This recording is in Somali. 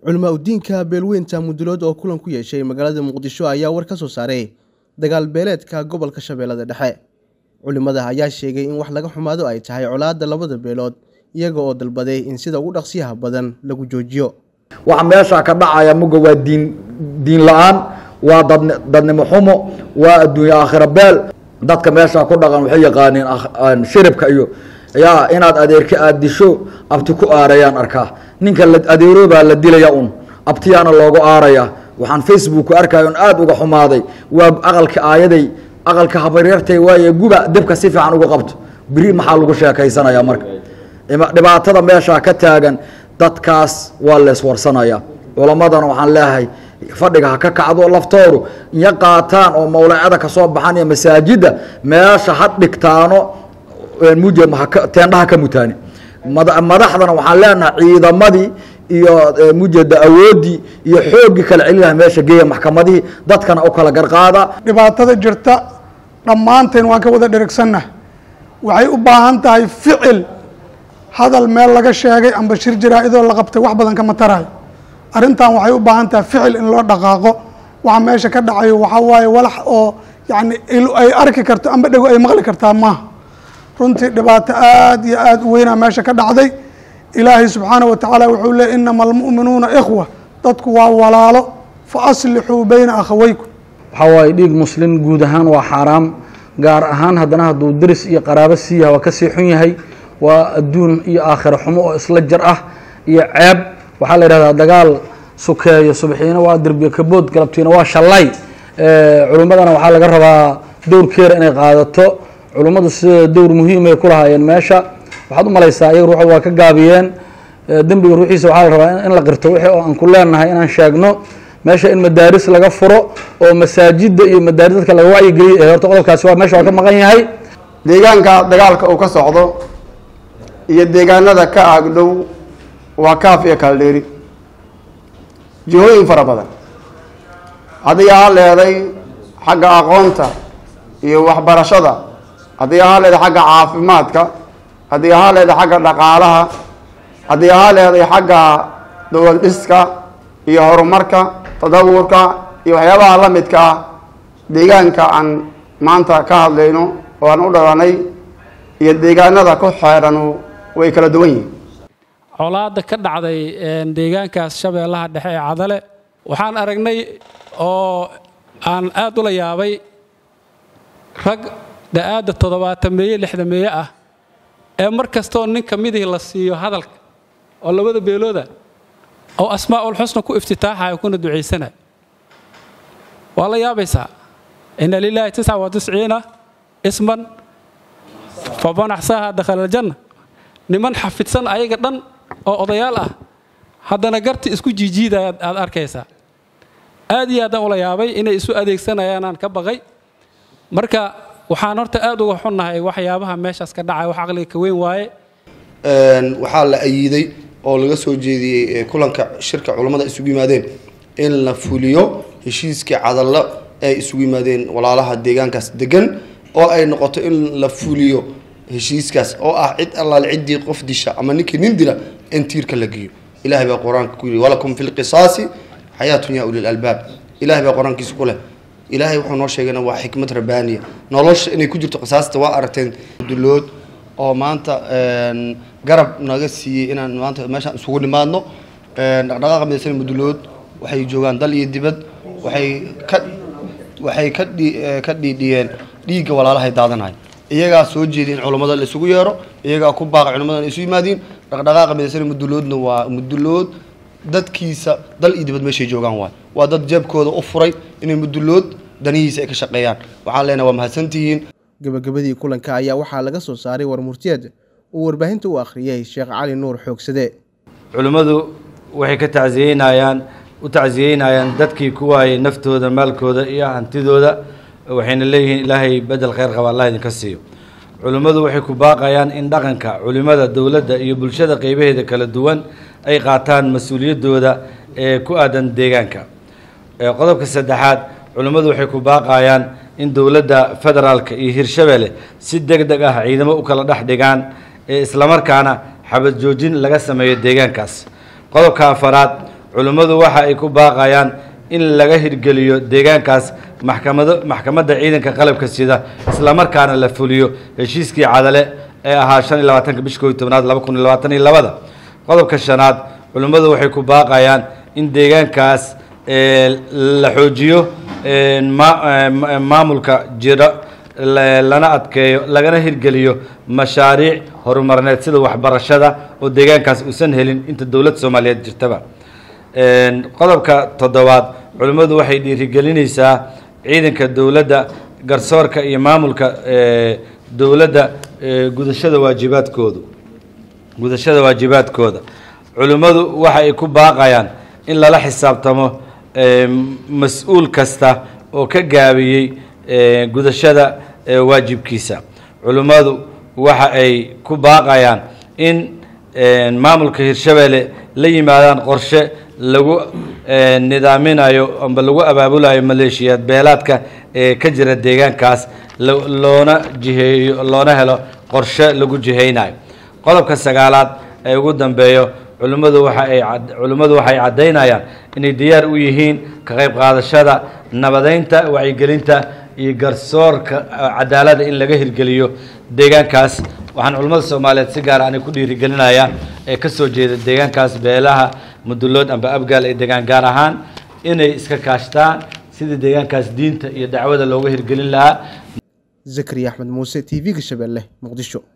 Culamaa udiinka beelweynta Mudulood oo kulan ku yeeshay magaalada Muqdisho ayaa war ka soo saaray dagaal beeleedka gobolka Shabeellada Dhexe. Culimada ayaa sheegay in wax laga xumaado ay tahay colaadda labada beelood iyaga oo dalbaday in sida ugu dhaqsiyaha badan lagu joojiyo. waxa meesha ka dhacaya muga waa diin diin la-aan waa dad dadnimo xumo waa adduunye aakhira beel dadka meesha ku dhaqan waxay yaqaaniin akh- shiribka iyo yaa inaad adeerka aad disho abti ku aarayaan arkaa ninka la adeeroobaa la dilaya un abtiyaana loogu aaraya waxaan facebook ku arkaya un aada uga xumaaday waa aqalka aayaday aqalka habaryartay waaye guba debka si fiican uga qabto beri maxaa lagu sheekaysanaya marka ima- dhibaatada meesha ka taagan dadkaas waa leeswarsanaya culamadana waxaan leeyahay fadhiga ha ka kacdo laftoodu iyo qaataan oo mawlacada kasoo baxan iyo masaajida meesha ha dhigtaano mujed haka- teendhaha ka mutaani mada- madaxdana waxaan leenahay ciidamadii iyo eh, mujeda awoodii iyo xooggii kala celinaha meesha geeya maxkamadihii dadkana u kala garqaada dhibaatada jirta dhammaanteen waan ka wada dherigsannahay waxay u baahan tahay ficil hadal meel laga sheegay amba shir jaraa-idoo la qabtay wax badan kama tarayo arrintan waxay u baahan tahay ficil in loo dhaqaaqo waxa meesha ka dhacayo waxaa waaye walax oo yacni il ay arki karto amba dhego ay maqli kartaa maaha runtii dhibaato aad iyo aad u weynaa meesha ka dhacday ilaahay subxaanaه wa tacaala wuxuu leey inama almu'minuuna ikhwa dadku waa walaalo fa aslixuu bayna akhaweykum waxaa waaye dhiig muslim guud ahaan waa xaaraam gaar ahaan haddana hadduu deris iyo qaraabo sii yahay waa kasii xun yahay waa adduun iyo aakhiro xumo oo isla jar ah iyo ceeb waxaa la yidhahdaa dagaal sukeeyo subaxiina waa derbiyo kabood galabtiina waa shallay culimmadana waxaa laga rabaa dowrkeeda inay qaadato culimmadu sida dowr muhiimay ku lahaayeen meesha waxaad u malaysaa iyaga ruuxooda waa ka gaabiyeen dembiga ruuxiisa waxaa la rabaa in la qirto wixii oo aan ku leenahay inaan sheegno meesha in madaaris laga furo oo masaajida iyo madaaris dadka laga wacyigeliyo horta qodobkaasi waa meesha waa ka maqan yahay deegaanka dagaalka uu ka socdo iyo deegaanada ka agdhow waa kaaf iyo kala dheeri jihooyin fara badan haddii ahaa leeday xagga aqoonta iyo waxbarashada haddii ahaa leeday xagga caafimaadka haddii ahaa leeday xagga dhaqaalaha haddii ahaa leeday xagga dowlad dhiska iyo horumarka tadawurka iyo waxyaabaha la midka ah deegaanka aan maanta ka hadlayno oo aan u dhalanay iyo deegaanada ku xeeranu way kala duwan yihiin colaadda ka dhacday deegaankaas shabeellaha dhexe ee cadale waxaan aragnay oo aan aad ula yaabay rag da-aadda toddobaatan meeye lixda meeye ah ee mar kastoo nin ka midii la siiyo hadalka oo labada beelooda oo asmaa'ul xusna ku iftitaaxayo kuna ducaysanayo waa la yaabaysaa ina lilaahi tisca wa tisciina isman faman axsaaha dakhala aljanna niman xafidsan ayaga dhan oo odayaal ah haddana garti isku jiijiidaya aad arkaysaa aad iyo aadaan ula yaabay inay isu adeegsanayaanaan ka baqay marka waxaan horta aad uga xunnahay waxyaabaha meeshaas ka dhacay wax caqliga ka weyn waaye waxaa la ayiday oo laga soo jeediyey kulanka shirka culammada isugu yimaadeen in la fuliyo heshiiskii cadallo ay isugu yimaadeen walaalaha deegaankaas degan oo ay noqoto in la fuliyo heshiiskaas oo ah cid allaale ciddii qof disha ama ninkii nin dila in tiirka la geeyo ilahay baa qur-aanka ku yidhi walakum fi lqisaasi xayaatun yaa ulil albaab ilahay baa qur-aankiisa ku leh ilaahay wuxuu noo sheegayna waa xikmad rabbaaniya nolosha inay ku jirto qisaasta waa aragteen dulood oo maanta garab naga siiyey inaan maanta meeshaan isugu nimaadno dhaqdhaqaaqa midaysan mudulood waxay joogaan dal iyo dibad waxay ka waxay ka dhi ka dhiidhiyeen dhiigga walaalahay daadanahay iyagaa soo jeediy in culammada la isugu yeero iyagaa ku baaqa culammadan isu yimaadiin dhaqdhaqaaqa midaysan muduloodna waa mudulood dadkiisa dal iyo dibad meeshay joogaan waay waa dad jeebkooda u furay inay mudulood danihiisa ay ka shaqeeyaan waxaan leenahay waa mahadsantihiin gabagabadii kulanka ayaa waxaa laga soo saaray war murtiyeed uu warbaahinta u akhriyey sheekh cali nuur xoogsade culimmadu waxay ka tacsiyeynayaan u tacsiyeynayaan dadkii ku waayey naftooda maalkooda iyo hantidooda waxayna leeyihiin ilaahay bedel khayr qaba allah idinka siiyo culimmadu waxay ku baaqayaan in dhaqanka culimmada dowladda iyo bulshada qeybaheeda kala duwan ay qaataan mas-uuliyaddooda ee ku aadan deegaanka qodobka saddexaad culimmadu waxay ku baaqayaan in dowladda federaalka iyo hirshabelle si deg deg ah ciidamo u kala dhex dhigaan ee islamarkaana xabad joojin laga sameeyo deegaankaas qodobka afaraad culimmadu waxa ay ku baaqayaan in laga hirgeliyo deegaankaas maxkamado maxkamadda ciidanka qalabka sida islamarkaana la fuliyo heshiiskii cadale ee ahaa shan iyo labaatanka bisha kooiyo tobnaad laba kun iyo labaatan iyo labada qodobka shanaad culimmadu waxay ku baaqayaan in deegaankaas la xoojiyo maamulka jira lana adkeeyo lagana hirgeliyo mashaariic horumarineed sida waxbarashada oo deegaankaas uusan helin inta dowladda soomaaliyeed jirtaba qodobka toddobaad culimmadu waxay dhiirigelinaysaa ciidanka dowladda garsoorka iyo maamulka dowladda gudashada waajibaadkoodu gudashada waajibaadkooda culimmadu waxa ay ku baaqayaan in lala xisaabtamo mas-uul kasta oo ka gaabiyey gudashada waajibkiisa culimmadu waxa ay ku baaqayaan in maamulka hirshabeelle la yimaadaan qorshe lagu nidaaminayo amba lagu abaabulayo maleeshiyaad beelaadka ee ka jira deegaankaas loona jiheeyo loona helo qorshe lagu jihaynayo qodobka sagaalaad ee ugu dambeeyo culimmadu waxa ay culimmadu waxay caddaynayaan inay diyaar u yihiin ka qayb qaadashada nabadeynta wacyigelinta iyo garsoorka cadaaladda in laga hirgeliyo deegaankaas waxaan culimmada soomaaliyeed si gaara anay ku dhiirigelinayaa ee ka soo jeeda deegaankaas beelaha mudulood amba abgaal ee deegaan gaar ahaan inay iska kaashtaan sidii deegaankaas diinta iyo dacwada looga hirgelin lahaa zakariya axmed muuse t v-ga shabeelle muqdisho